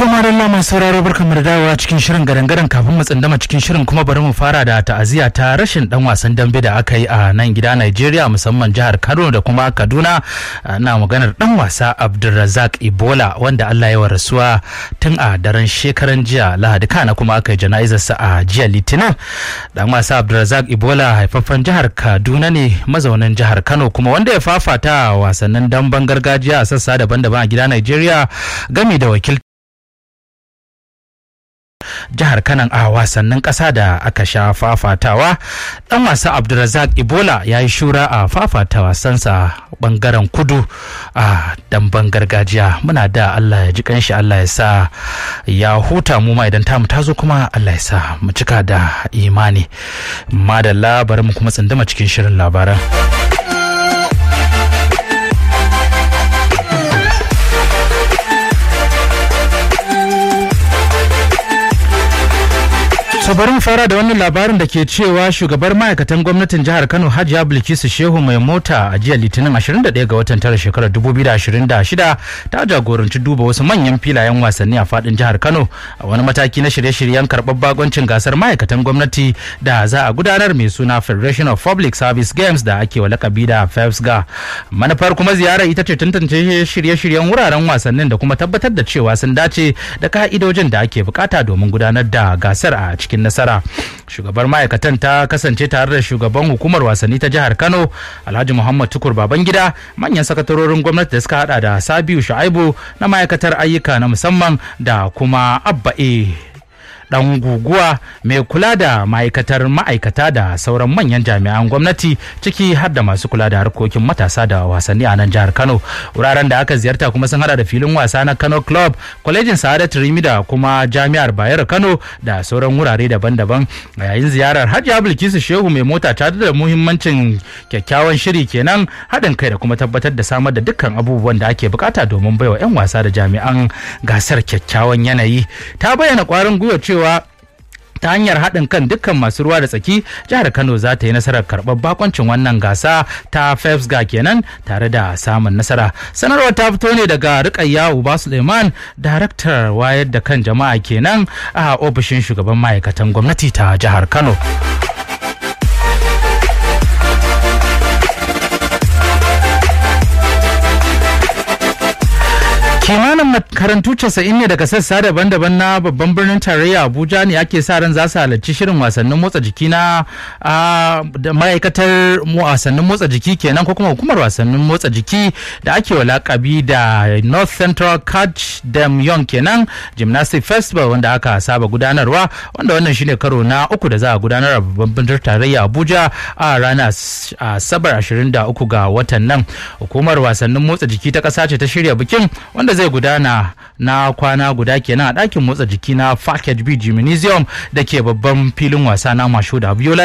To madalla mai sauraro barkamu da dawowa cikin shirin gadan kafin mu tsindama cikin shirin kuma bari mu fara da ta'aziyya ta rashin dan wasan dambe da aka yi a nan gida Najeriya musamman jihar Kano da kuma Kaduna na maganar dan wasa Abdulrazak Ibola wanda Allah ya rasuwa tun a daren shekaran jiya Lahadi kana kuma aka yi jana'izarsa a jiya Litinin dan wasa Abdulrazak Ibola haifaffen jihar Kaduna ne mazaunin jihar Kano kuma wanda ya fafata wasannin damben gargajiya a sassa daban-daban a gida Najeriya gami da wakil jihar kanan a wasannin ƙasa da aka sha fafatawa dan wasa abdulrazak ibola ya yi shura a fafata wasansa bangaren kudu a damben gargajiya muna da allah ya ji kanshi allah ya sa ya huta mu ma idan tamu tazo kuma allah ya sa mu cika da imani madalla bari mu kuma tsindama cikin shirin labaran So bari mu fara da wannan labarin da ke cewa shugabar ma'aikatan gwamnatin jihar Kano Hajiya Bilkisu Shehu mai mota a jiya Litinin 21 ga watan tara shekarar 2026 ta jagoranci duba wasu manyan filayen wasanni a fadin jihar Kano a wani mataki na shirye-shiryen karɓar bagoncin gasar ma'aikatan gwamnati da za a gudanar mai suna Federation of Public Service Games da ake wa lakabi da FEFSGA. Manufar kuma ziyarar ita ce tantance shirye-shiryen wuraren wasannin da kuma tabbatar da cewa sun dace da ka'idojin da ake bukata domin gudanar da gasar a cikin cikin nasara shugabar ma'aikatan ta kasance tare da shugaban hukumar wasanni ta jihar kano alhaji muhammad tukur babangida manyan sakatarorin gwamnati da suka hada da sabiu shu'aibu na ma'aikatar ayyuka na musamman da kuma abba e dan guguwa mai kula da ma'aikatar ma'aikata da sauran manyan jami'an gwamnati ciki har da masu kula da harkokin matasa da wasanni a nan jihar kano wuraren da aka ziyarta kuma sun hada da filin wasa na kano club kwalejin sa'adat rimi da kuma jami'ar bayero kano da sauran wurare daban-daban a yayin ziyarar hajiya bilkisu shehu mai mota ta da muhimmancin kyakkyawan shiri kenan haɗin kai da kuma tabbatar da samar da dukkan abubuwan da ake bukata domin baiwa 'yan wasa da jami'an gasar kyakkyawan yanayi ta bayyana kwarin gwiwa cewa ta hanyar haɗin kan dukkan masu ruwa da tsaki jihar kano za ta yi nasarar karɓar bakoncin wannan gasa ta fefsga kenan tare da samun nasara sanarwar ta fito ne daga rikayya uba suleiman daraktar wayar da kan jama'a kenan a ofishin shugaban ma'aikatan gwamnati ta jihar kano kimanin makarantu casa'in ne daga sassa daban-daban na babban birnin tarayya abuja ne ake sa ran za su halarci shirin wasannin motsa jiki na ma'aikatar wasannin motsa jiki kenan ko kuma hukumar wasannin motsa jiki da ake wa lakabi da north central catch dam young kenan gymnastic festival wanda aka saba gudanarwa wanda wannan shine karo na uku da za a gudanar a babban birnin tarayya abuja a ranar asabar 23 ga watan nan hukumar wasannin motsa jiki ta ƙasa ce ta shirya bikin wanda zai gudana na kwana guda kenan a ɗakin motsa jiki na Package B Gymnasium da ke babban filin wasa na Mashoda Abiola